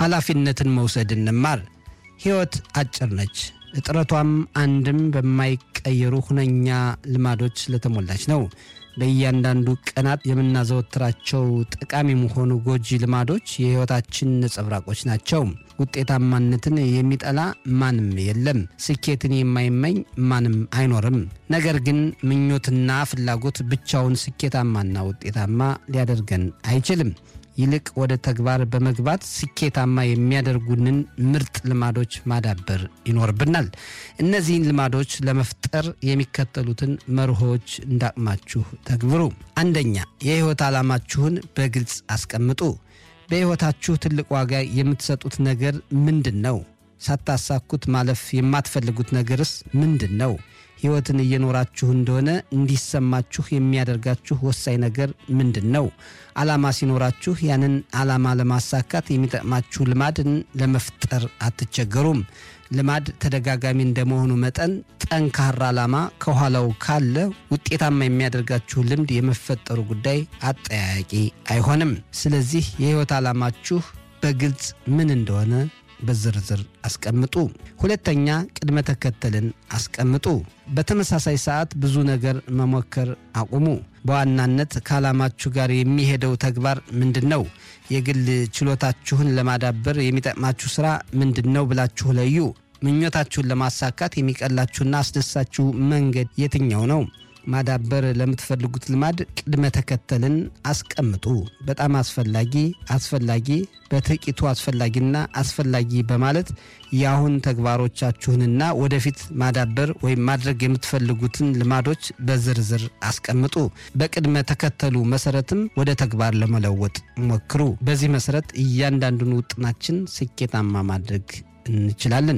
ኃላፊነትን መውሰድ እንማር። ሕይወት አጭር ነች። እጥረቷም አንድም በማይቀየሩ ሁነኛ ልማዶች ስለተሞላች ነው። በእያንዳንዱ ቀናት የምናዘወትራቸው ጠቃሚም ሆኑ ጎጂ ልማዶች የሕይወታችን ነጸብራቆች ናቸው። ውጤታማነትን የሚጠላ ማንም የለም። ስኬትን የማይመኝ ማንም አይኖርም። ነገር ግን ምኞትና ፍላጎት ብቻውን ስኬታማና ውጤታማ ሊያደርገን አይችልም። ይልቅ ወደ ተግባር በመግባት ስኬታማ የሚያደርጉንን ምርጥ ልማዶች ማዳበር ይኖርብናል። እነዚህን ልማዶች ለመፍጠር የሚከተሉትን መርሆች እንዳቅማችሁ ተግብሩ። አንደኛ፣ የሕይወት ዓላማችሁን በግልጽ አስቀምጡ። በሕይወታችሁ ትልቅ ዋጋ የምትሰጡት ነገር ምንድን ነው? ሳታሳኩት ማለፍ የማትፈልጉት ነገርስ ምንድን ነው? ሕይወትን እየኖራችሁ እንደሆነ እንዲሰማችሁ የሚያደርጋችሁ ወሳኝ ነገር ምንድን ነው? ዓላማ ሲኖራችሁ ያንን ዓላማ ለማሳካት የሚጠቅማችሁ ልማድን ለመፍጠር አትቸገሩም። ልማድ ተደጋጋሚ እንደመሆኑ መጠን ጠንካራ ዓላማ ከኋላው ካለ ውጤታማ የሚያደርጋችሁ ልምድ የመፈጠሩ ጉዳይ አጠያያቂ አይሆንም። ስለዚህ የሕይወት ዓላማችሁ በግልጽ ምን እንደሆነ በዝርዝር አስቀምጡ። ሁለተኛ ቅድመ ተከተልን አስቀምጡ። በተመሳሳይ ሰዓት ብዙ ነገር መሞከር አቁሙ። በዋናነት ከዓላማችሁ ጋር የሚሄደው ተግባር ምንድን ነው? የግል ችሎታችሁን ለማዳበር የሚጠቅማችሁ ሥራ ምንድን ነው ብላችሁ ለዩ። ምኞታችሁን ለማሳካት የሚቀላችሁና አስደሳችሁ መንገድ የትኛው ነው? ማዳበር ለምትፈልጉት ልማድ ቅድመ ተከተልን አስቀምጡ። በጣም አስፈላጊ፣ አስፈላጊ፣ በጥቂቱ አስፈላጊና አስፈላጊ በማለት የአሁን ተግባሮቻችሁንና ወደፊት ማዳበር ወይም ማድረግ የምትፈልጉትን ልማዶች በዝርዝር አስቀምጡ። በቅድመ ተከተሉ መሰረትም ወደ ተግባር ለመለወጥ ሞክሩ። በዚህ መሰረት እያንዳንዱን ውጥናችን ስኬታማ ማድረግ እንችላለን።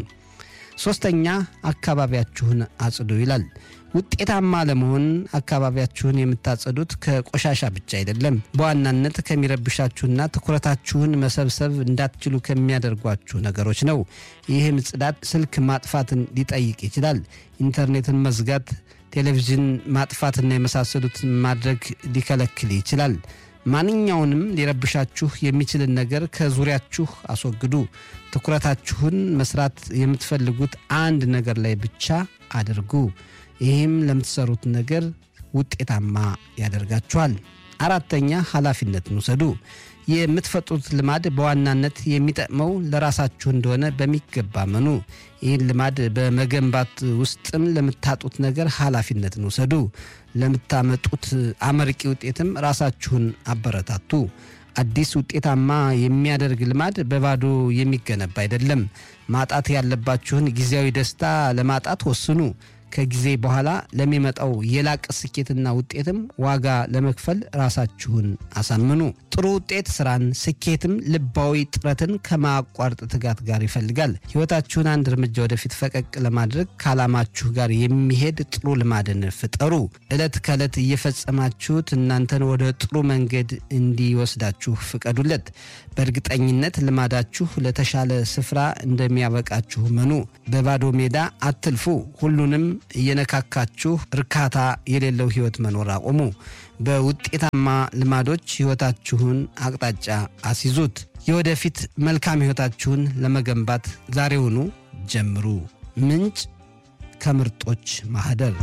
ሶስተኛ አካባቢያችሁን አጽዱ ይላል። ውጤታማ ለመሆን አካባቢያችሁን የምታጸዱት ከቆሻሻ ብቻ አይደለም። በዋናነት ከሚረብሻችሁና ትኩረታችሁን መሰብሰብ እንዳትችሉ ከሚያደርጓችሁ ነገሮች ነው። ይህም ጽዳት፣ ስልክ ማጥፋትን ሊጠይቅ ይችላል። ኢንተርኔትን መዝጋት፣ ቴሌቪዥን ማጥፋትና የመሳሰሉትን ማድረግ ሊከለክል ይችላል። ማንኛውንም ሊረብሻችሁ የሚችልን ነገር ከዙሪያችሁ አስወግዱ። ትኩረታችሁን መስራት የምትፈልጉት አንድ ነገር ላይ ብቻ አድርጉ። ይህም ለምትሰሩት ነገር ውጤታማ ያደርጋችኋል። አራተኛ ኃላፊነትን ውሰዱ። የምትፈጥሩት ልማድ በዋናነት የሚጠቅመው ለራሳችሁ እንደሆነ በሚገባ መኑ። ይህን ልማድ በመገንባት ውስጥም ለምታጡት ነገር ኃላፊነትን ውሰዱ። ለምታመጡት አመርቂ ውጤትም ራሳችሁን አበረታቱ። አዲስ ውጤታማ የሚያደርግ ልማድ በባዶ የሚገነባ አይደለም። ማጣት ያለባችሁን ጊዜያዊ ደስታ ለማጣት ወስኑ። ከጊዜ በኋላ ለሚመጣው የላቀ ስኬትና ውጤትም ዋጋ ለመክፈል ራሳችሁን አሳምኑ። ጥሩ ውጤት ስራን፣ ስኬትም ልባዊ ጥረትን ከማያቋርጥ ትጋት ጋር ይፈልጋል። ሕይወታችሁን አንድ እርምጃ ወደፊት ፈቀቅ ለማድረግ ከዓላማችሁ ጋር የሚሄድ ጥሩ ልማድን ፍጠሩ። ዕለት ከዕለት እየፈጸማችሁት እናንተን ወደ ጥሩ መንገድ እንዲወስዳችሁ ፍቀዱለት። በእርግጠኝነት ልማዳችሁ ለተሻለ ስፍራ እንደሚያበቃችሁ መኑ። በባዶ ሜዳ አትልፉ። ሁሉንም እየነካካችሁ እርካታ የሌለው ሕይወት መኖር አቁሙ። በውጤታማ ልማዶች ሕይወታችሁን አቅጣጫ አስይዙት። የወደፊት መልካም ሕይወታችሁን ለመገንባት ዛሬውኑ ጀምሩ። ምንጭ ከምርጦች ማህደር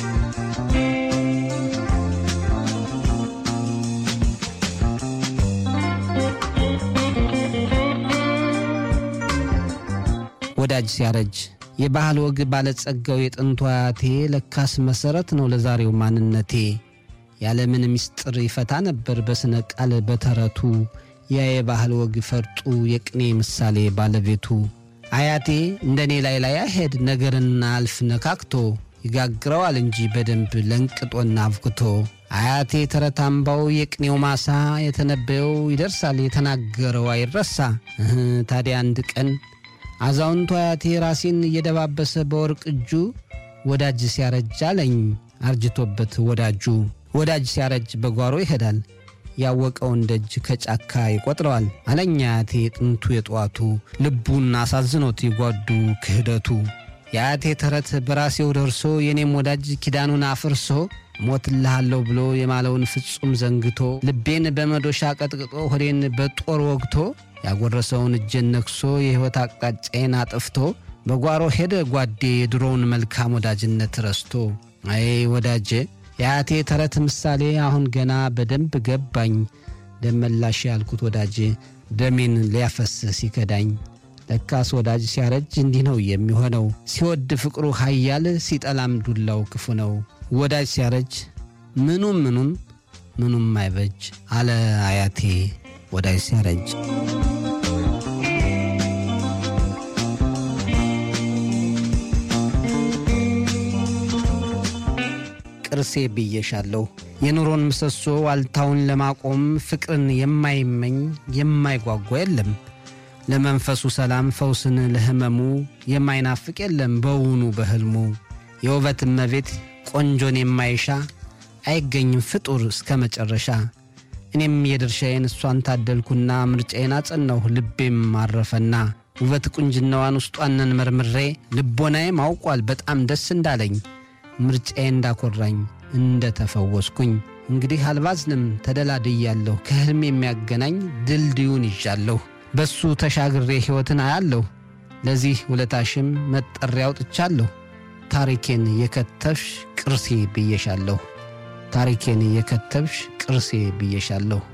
ወዳጅ ሲያረጅ የባህል ወግ ባለጸጋው የጥንቱ አያቴ ለካስ መሰረት ነው ለዛሬው ማንነቴ። ያለምን ምስጢር ይፈታ ነበር በስነ ቃል በተረቱ ያ የባህል ወግ ፈርጡ የቅኔ ምሳሌ ባለቤቱ። አያቴ እንደኔ ላይ ላይ አሄድ ነገርና አልፍ ነካክቶ ይጋግረዋል እንጂ በደንብ ለንቅጦና አብክቶ። አያቴ ተረት አምባው የቅኔው ማሳ የተነበየው ይደርሳል የተናገረው አይረሳ። እህ ታዲያ አንድ ቀን አዛውንቱ አያቴ ራሴን እየደባበሰ በወርቅ እጁ ወዳጅ ሲያረጅ አለኝ አርጅቶበት ወዳጁ። ወዳጅ ሲያረጅ በጓሮ ይሄዳል ያወቀውን ደጅ ከጫካ ይቆጥረዋል አለኝ አያቴ ጥንቱ የጠዋቱ ልቡን አሳዝኖት የጓዱ ክህደቱ። የአያቴ ተረት በራሴው ደርሶ የኔም ወዳጅ ኪዳኑን አፍርሶ ሞትልሃለሁ ብሎ የማለውን ፍጹም ዘንግቶ ልቤን በመዶሻ ቀጥቅጦ ሆዴን በጦር ወግቶ ያጎረሰውን እጄን ነክሶ የሕይወት አቅጣጫዬን አጥፍቶ በጓሮ ሄደ ጓዴ የድሮውን መልካም ወዳጅነት ረስቶ። አይ ወዳጄ የአያቴ ተረት ምሳሌ አሁን ገና በደንብ ገባኝ። ደመላሽ ያልኩት ወዳጄ ደሜን ሊያፈስህ ሲከዳኝ። ለካስ ወዳጅ ሲያረጅ እንዲህ ነው የሚሆነው። ሲወድ ፍቅሩ ኃያል ሲጠላም ዱላው ክፉ ነው። ወዳጅ ሲያረጅ ምኑም ምኑም ምኑም አይበጅ አለ አያቴ ወዳጅ ሲያረጅ። ቅርሴ ብዬሻለሁ የኑሮን ምሰሶ ዋልታውን ለማቆም ፍቅርን የማይመኝ የማይጓጓ የለም። ለመንፈሱ ሰላም ፈውስን ለሕመሙ የማይናፍቅ የለም በውኑ በሕልሙ። የውበት እመቤት ቆንጆን የማይሻ አይገኝም ፍጡር እስከ መጨረሻ። እኔም የድርሻዬን እሷን ታደልኩና ምርጫዬን አጸናሁ ልቤም አረፈና ውበት ቁንጅናዋን ውስጧንን መርምሬ ልቦናዬም አውቋል በጣም ደስ እንዳለኝ ምርጫዬ እንዳኮራኝ እንደ ተፈወስኩኝ። እንግዲህ አልባዝንም ተደላድያለሁ ከሕልም የሚያገናኝ ድልድዩን ይዣለሁ በሱ ተሻግሬ ሕይወትን አያለሁ። ለዚህ ውለታሽም መጠሪያ አውጥቻለሁ። ታሪኬን የከተብሽ ቅርሴ ብዬሻለሁ። ታሪኬን የከተብሽ ቅርሴ ብዬሻለሁ።